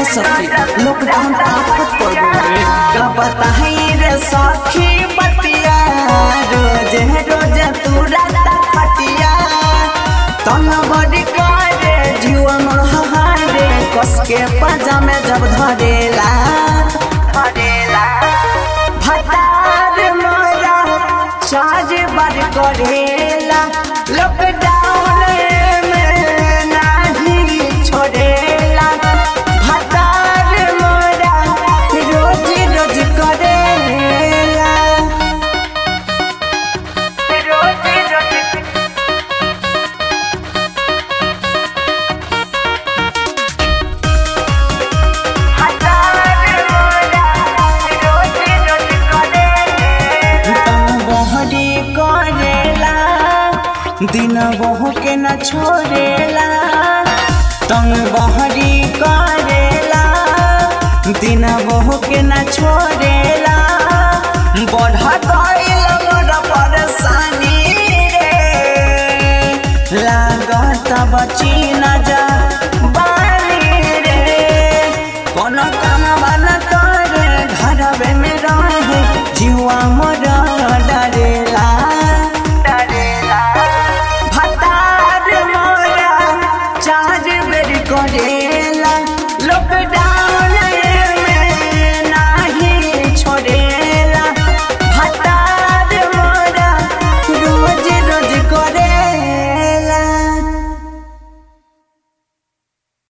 सखी लॉकडाउन आफत पड़ गए का बताई रे सखी बतिया रोज रोज तू रात खटिया तन बड़ी करे जीवा मोर हारे कस के पजामे जब धरेला धरेला भतार मोरा चार बार करेला लॉकडाउन में नाही छोड़ेला भतार मोरा रोज रोज करेला रोज रोज बहरी करेला दिन बहू के न छोड़ेला तंग बहरी करेला दिन बहू के न छोड़ेला बढ़ गईल मोर परेशानी रे लागत बची न